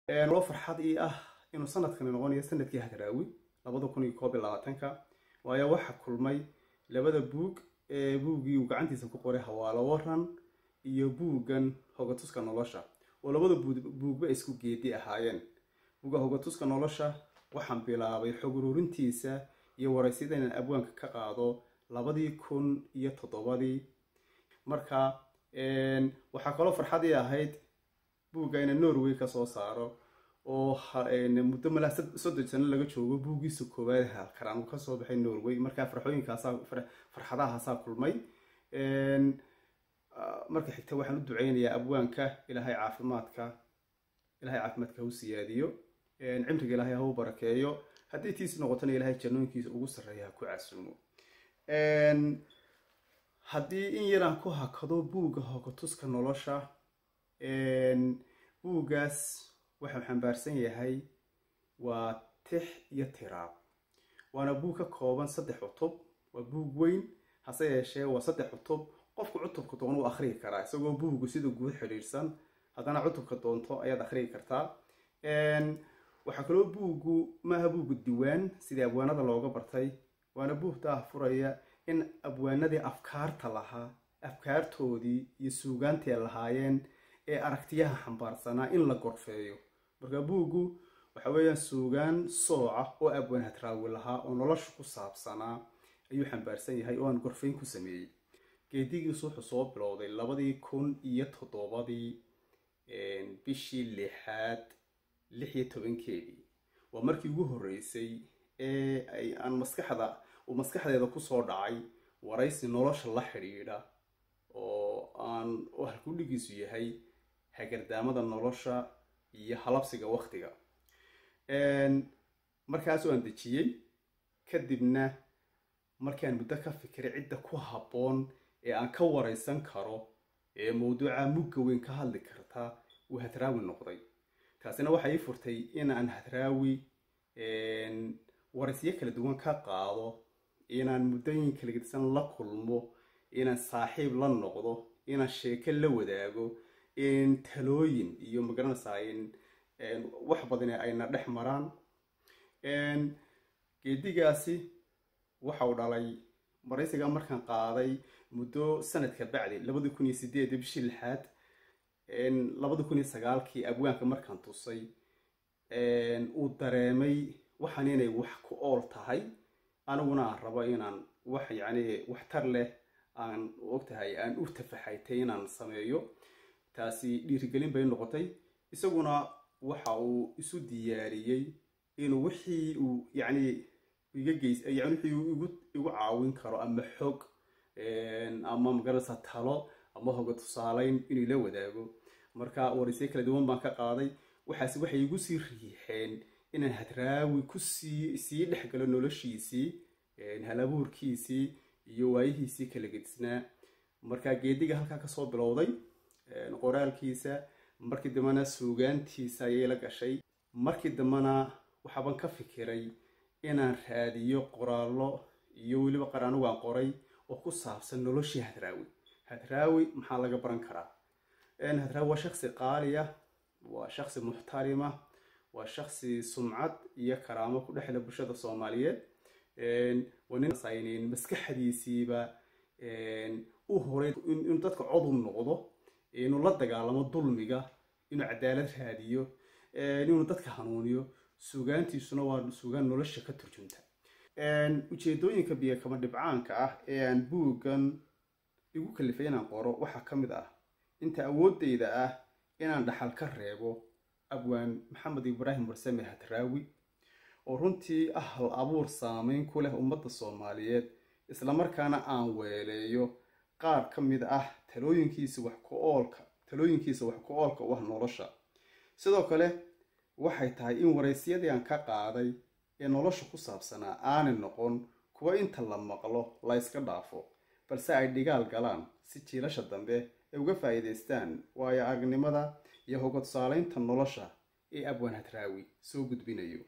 loo farxad ii ah inuu sanadkani noqonayo sanadkii hadraawi labada kun iyo koob iyo labaatanka waayo waxa kulmay labada buug ee buuggii uu gacantiisa ku qoray hawaalo waran iyo buuggan hogatuska nolosha oo labada buugba isku geedi ahaayeen buugga hogatuska nolosha waxaan bilaabay xog ururintiisa iyo waraysyada inaan abwaanka ka qaado labadii kun iyo toddobadii marka waxaa kaloo farxadii ahayd buugga inaan norway kasoo saaro oo muddo malaa soddon sano laga joogo buuggiisa koowaad halkaraan uu kasoo baxay norway markaa farxooyinkaasaa farxadahaasaa kulmay marka xigta waxaan u duceynayaa abwaanka ilaahay caafimaadka ilahay caafimaadka hau siyaadiyo cimriga ilaahay ha u barakeeyo haddii tiis noqotona ilaahay jannooyinkiisa ugu sarreeya ha ku casuumo haddii in yaraan ku hakado buugga hogatuska nolosha buuggaas waxau xambaarsan yahay waa tix iyo tiraab waana buug ka kooban saddex cutub waa buug weyn hase yeeshee waa saddex cutub qofku cutubka doon u akhriyi karaa isagoo buuggu sida guud xidhiidhsan haddana cutubka doonto ayaad akhriyi kartaa waxaa kaloo buuggu maaha buuggu diwaan sidii abwaanada looga bartay waana buug daah furaya in abwaanadii afkaarta lahaa afkaartoodii iyo suugaantii ay lahaayeen ee aragtiyaha xambaarsanaa in la gorfeeyo marka buuggu waxa weeyaan suugaan sooca oo abwaan hadraawi lahaa oo nolosha ku saabsanaa ayuu xambaarsan yahay oo aan gorfeyn ku sameeyey geedigiisu wuxuu soo bilowday labadii kun iyo toddobadii bishii lixaad lix iyo tobankeedii waa markii ugu horreysay ee aan maskaxda uu maskaxdeeda kusoo dhacay waraysi nolosha la xidhiidha oo aan halkudhigiisu yahay hagardaamada nolosha iyo halabsiga waktiga markaasoo aan dejiyey kadibna markaan muddo ka fikiray cidda ku habboon ee aan ka waraysan karo ee mawduuca mugga weyn ka hadli karta uu hadraawi noqday taasina waxay ii furtay in aan hadraawi waraysyo kala duwan ka qaado inaan muddooyin kala gedisan la kulmo inaan saaxiib la noqdo inaan sheeko la wadaago in talooyin iyo magaranaysaa in wax badan ayna dhex maraan geedigaasi waxau dhalay maraysiga markaan qaaday muddo sanadka bacdi labadi kun iyo sideed bishii lixaad labadi kun iyo sagaalkii abwaanka markaan tusay uu dareemay waxaan inay wax ku ool tahay aniguna aan rabo inaan wax yacni waxtar leh aan ogtahay aan u tafaxaytay inaan sameeyo taasi dhiirigelin bay noqotay isaguna waxa uu isu diyaariyey inuu wixii uu yacni iga geys yani wixii uu igu igu caawin karo ama xog ama magaranaysa talo ama hoga tusaaleyn inuu la wadaago marka waraysyo kala duwan baan ka qaaday waxaas waxay igu sii riixeen inaan hadraawi kusii sii dhexgalo noloshiisii halabuurkiisii iyo waayihiisii kala gedisnaa marka geediga halkaa kasoo bilowday qoraalkiisa markii dambena suugaantiisa ayay la gashay markii dambena waxaaban ka fikiray inaan raadiyo qoraallo iyo weliba qaraanigu aan qoray oo ku saabsan noloshii hadraawi hadraawi maxaa laga baran karaa hadraawi waa shaksi qaaliya waa shaksi muxtarima waa shaksi sumcad iyo karaamo ku dhexle bulshada soomaaliyeed waa nin maskaxdiisiiba u horay inuu dadka codu noqdo inuu la dagaalamo dulmiga inuu cadaalad raadiyo inuu dadka hanuuniyo suugaantiisuna waa suugaan nolosha ka turjunta ujeedooyinka biyo kama dhibcaanka ah ee aan buuggan igu kalifay inaan qoro waxaa ka mid ah inta awoodeyda ah inaan dhaxal ka reebo abwaan maxamed ibraahim warsame hadraawi oo runtii ah hal abuur saameyn ku leh ummadda soomaaliyeed islamarkaana aan weeleeyo qaar ka mid ah talooyinkiisa wax ku oolka talooyinkiisa wax ku oolka u ah nolosha sidoo kale waxay tahay in waraysyadii aan ka qaaday ee nolosha ku saabsanaa aanay noqon kuwa inta la maqlo la yska dhaafo balse ay dhigaal galaan si jiilasha dambe ay uga faa'iidaystaan waayo aragnimada iyo hoga tusaaleynta nolosha ee abwaan hadraawi soo gudbinayo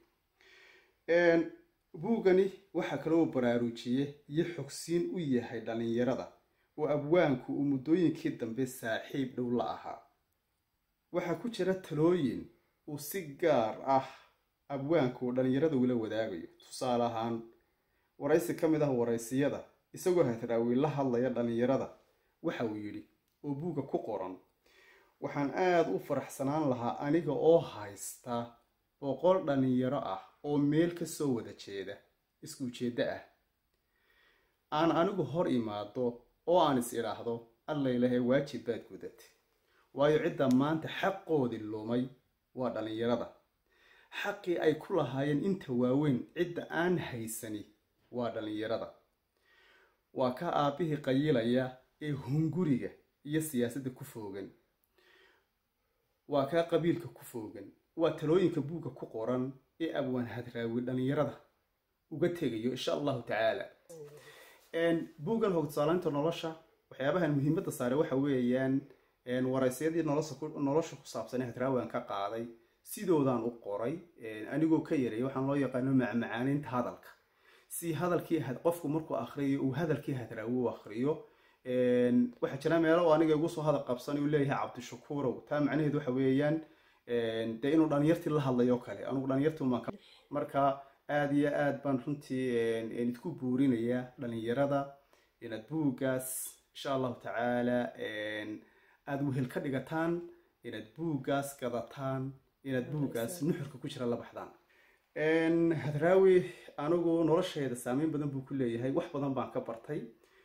buuggani waxaa kaloo baraarujiye iyo xogsiin u yahay dhallinyarada oo abwaanku uu muddooyinkii dambe saaxiib dhow la ahaa waxaa ku jira talooyin uu si gaar ah abwaanku dhallinyarada ula wadaagayo tusaale ahaan waraysi ka mid ah waraysiyada isagoo hadraawi la hadlaya dhallinyarada waxa uu yidhi oo buugga ku qoran waxaan aada u faraxsanaan lahaa aniga oo haysta boqol dhallinyaro ah oo meel ka soo wada jeeda isku ujeeddo ah aan anigu hor imaado oo aan is idhaahdo allaylahe waajib baad gudatay waayo cidda maanta xaqoodii lumay waa dhallinyarada xaqii ay ku lahaayeen inta waaweyn cidda aan haysani waa dhallinyarada waa ka aabbihii qayilaya ee hunguriga iyo siyaasadda ku foogan waa kaa qabiilka ku foogan waa talooyinka buugga ku qoran ee abwaan hadraawi dhallinyarada uga tegayo insha allahu tacaala buuggan hogtusaalaynta nolosha waxyaabahan muhiimadda saare waxa weeyaan waraysyadii nolosha ku saabsan ee hadraawi aan ka qaaday sidoodaan u qoray anigoo ka yaray waxaan loo yaqaano macmacaaninta hadalka si hadalkii qofku markuu akriyo uu hadalkii hadraawi u akriyo waxaa jira meelo oo aniga igu soo hadal qabsan uu leeyahay cabdishakuurow taa macnaheedu waxa weeyaan dee inuu dhalinyartii la hadlayo kale anugu dhalinyartii umaan marka aada iyo aad baan runtii idku buurinayaa dhalinyarada inaad buuggaas insha allahu tacaala aada wehel ka dhigataan inaad buuggaas gadataan inaad buuggaas nuxurka ku jira la baxdaan hadraawi anigu nolosheeda saameyn badan buu ku leeyahay wax badan baan ka bartay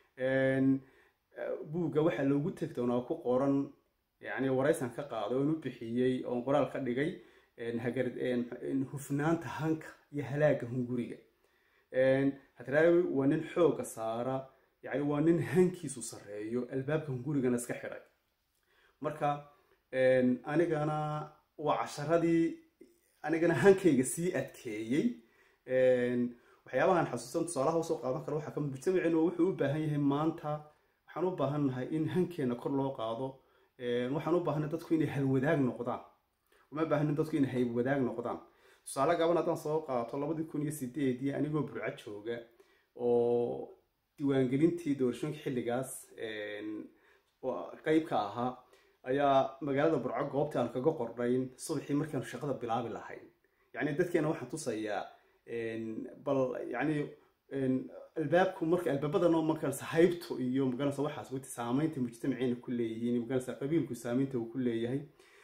buugga waxaa loogu teg doonaa ku qoran yani waraysan ka qaaday oon u bixiyey oon qoraal ka dhigay hufnaanta hanka iyo halaaga hunguriga hadraawi waa nin xooga saara yani waa nin hankiisu sarreeyo albaabka hungurigana iska xidhay marka anigana waa casharadii anigana hankayga sii adkeeyey waxyaabahan xasuusan tusaalaha usoo qaadan karo waxaa kamid mujtamaceenu wuxuu u baahan yahay maanta waxaan u baahannahay in hankeena kor loo qaado waxaan u baahanay dadku inay halwadaag noqdaan uma baahanin dadku inay haywadaag noqdaan tusaale gaban haddaan soo qaato labadii kun iyo sideedii anigoo burco jooga oo diiwaangelintii doorashooyinka xilligaas qeyb ka ahaa ayaa magaalada burco goobtii aan kaga qornayn subaxii markaanu shaqada bilaabi lahayn yacni dadkeena waxaan tusayaa bal yacni albaabku marka albaabadano markaas haybto iyo magaranaysa waxaas wati saameynta mujtamaceena ku leeyihiin magaranaysa qabiilku saameynta uu ku leeyahay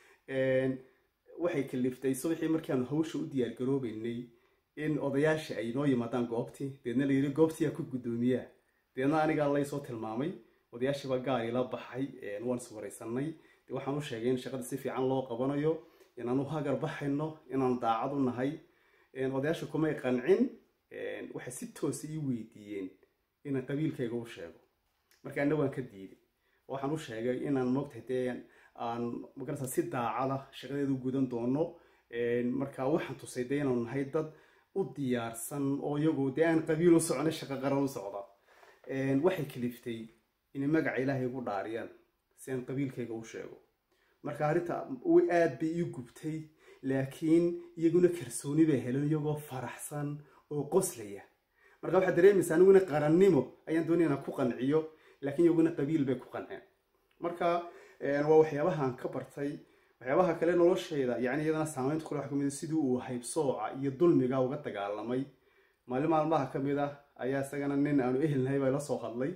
waxay kaliftay subaxii markaanu hawsha u diyaar garoobeynay in odayaasha ay noo yimaadaan goobtii deedna la yidhi goobtii yaa ku guddoomiyaa deedna anigaa laysoo tilmaamay odayaashiibaa gaar ila baxay waan is waraysanay de waxaan u sheegay in shaqada si fiican loo qabanayo inaan u hagar baxayno inaan daacad u nahay odayaasha kumay qancin waxay si toosa ii weydiiyeen inaan qabiilkayga u sheego marka ana waan ka diiday waxaan u sheegay inaan moogtahay dee aan magarasa si daacada shaqadeedu gudan doono marka waxaan tusay dee inaanu nahay dad u diyaarsan oo iyagu dee aan qabiil u socnay shaqo qaran u socda waxay kaliftay inay magaca ilaahay igu dhaariyaan si aan qabiilkayga u sheego marka arrinta aad bay ii gubtay laakiin iyaguna kalsooni bay heleen iyagoo faraxsan oo qoslaya marka waxaad dareemaysaa aniguna qarannimo ayaan doonaya inaan ku qanciyo laakiin iyaguna qabiil bay ku qanceen marka waa waxyaabahaan ka bartay waxyaabaha kale noloshayda yani iyadana saameynta kule waxa kamid sidii uu haybsooca iyo dulmiga uga dagaalamay maalin maalmaha ka mid ah ayaa isagana nin aanu ehelnahay baa ila soo hadlay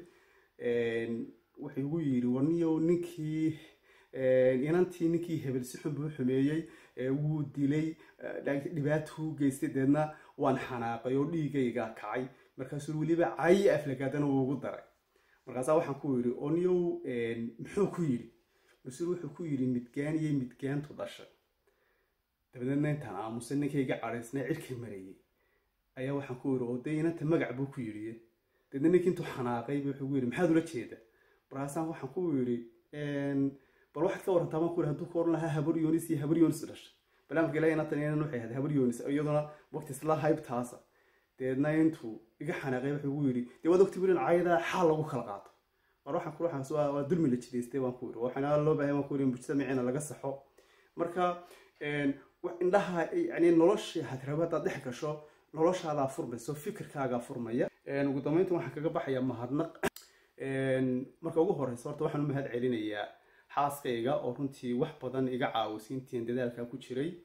wuxuu igu yidhi warniyow ninkii inantii ninkii hebel si xun buu xumeeyey wuu dilay dhibaatuu geystay deedna waan xanaaqay oo dhiigayga kacay markaasuu weliba cayi aflagaadana wuu ugu daray markaasaa waxaan ku yidhi oniyow muxuu ku yidhi mas-uul wuxuu ku yidhi midgaan iyo midgaantu dhashay dabadeedna intaan aamusay ninkayga cadhaysnay cirkii marayay ayaa waxaan ku yidhi oo dee inanta magac buu ku yidhi deedna ninkii intuu xanaaqay bu wuxuu ku yidhi maxaad ula jeeda markaasaan waxaan ku yidhi bal waxaad ka warantaa baan ku yidhi hadduu ka oran lahaa habar yoonis iyo habar yoonis dhashay balaamka ilahi inatan inan waxay ahayd habar yoonis iyaduna waqti isla haybtaasa deedna intuu iga xanaaqay wuxuu ugu yidhi dee waad ogti wilan cayada xaal lagu kala qaato mar waxaan ku waxaas waa dulmi la jidaystay baan ku yidhi waxaana loo baahay baan ku yidhi mujtamaciina laga saxo marka indhaha yani noloshii hadraaba haddaad dhex gasho noloshaadaa furmayso fikirkaagaa furmaya ugu dambeynta waxaan kaga baxayaa mahadnaq marka ugu horeysa horta waxaan u mahad celinayaa xaaskayga oo runtii wax badan iga caawisay intiin dadaalkaa ku jiray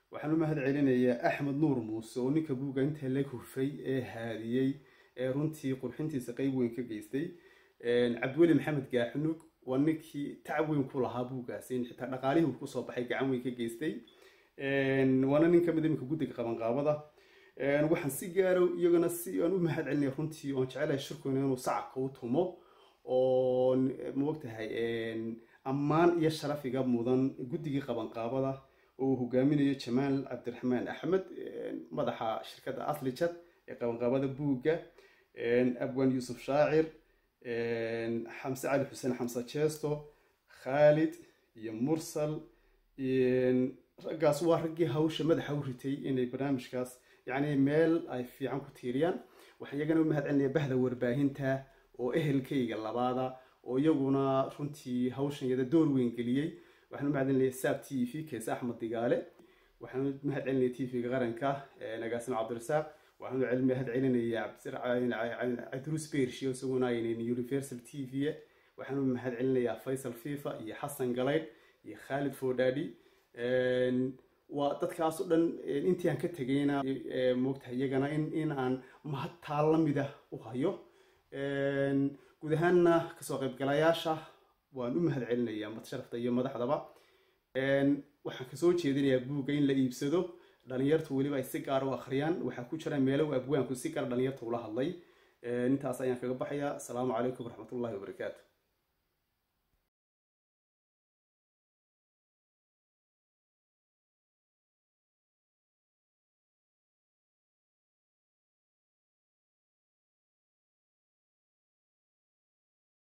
waxaan u mahad celinayaa axmed nuur muuse oo ninka buugga inta la hufay ee haadiyey ee runtii qurxintiisa qeyb weyn ka geystay cabdiweli maxamed gaaxunug waa ninkii tacab weyn ku lahaa buuggaasi in xitaa dhaqaalihii uu kusoo baxay gacan weyn ka geystay waana nin kamid iminka guddiga qabanqaabada waxaan si gaaro iyagana si aan u mahad celinaya runtii oon jecelahay shirkuna inuu sacabka u tumo oo maogtahay ammaan iyo sharafiga mudan guddigii qabanqaabada oo uu hogaaminayo jamaal cabdiraxmaan axmed madaxa shirkadda aslijad ee qabanqaabada buugga abwan yuusuf shaacir xamse cali xuseen xamse jeesto khaalid iyo mursal raggaas waa raggii hawsha madaxa u ritay inay barnaamijkaas yacni meel ay fiican ku tiiriyaan waxaan iyagana u mahad celinaya bahda warbaahinta oo ehelkayga labaada oo iyaguna runtii hawshan iyada door weyn geliyey waxaan u mahad celinaya saab t v keese axmed digaale waxaan u mahad celinaya t v-ga qaranka nagaasimo cabdirasaaq waxaan u mahad celinaya cabdiruus bershiyo isaguna aynan universal t v waxaan u mahad celinayaa faysal fifa iyo xasan galaydh iyo khaalid fodadi waa dadkaas o dhan intii aan ka tegayna moogtahay iyagana in aan mahad taa lamida u hayo guud ahaanna kasoo qaybgalayaasha waan u mahad celinayaa madsharafta iyo madaxdaba waxaan kasoo jeedinayaa buugga in la iibsado dhalinyartu weliba ay si gaar u akhriyaan waxaa ku jira meelo abwaanku si gaar dhalinyarta ula hadlay intaas ayaan kaga baxayaa asalaamu calaykum waraxmatullahi wabarakaatu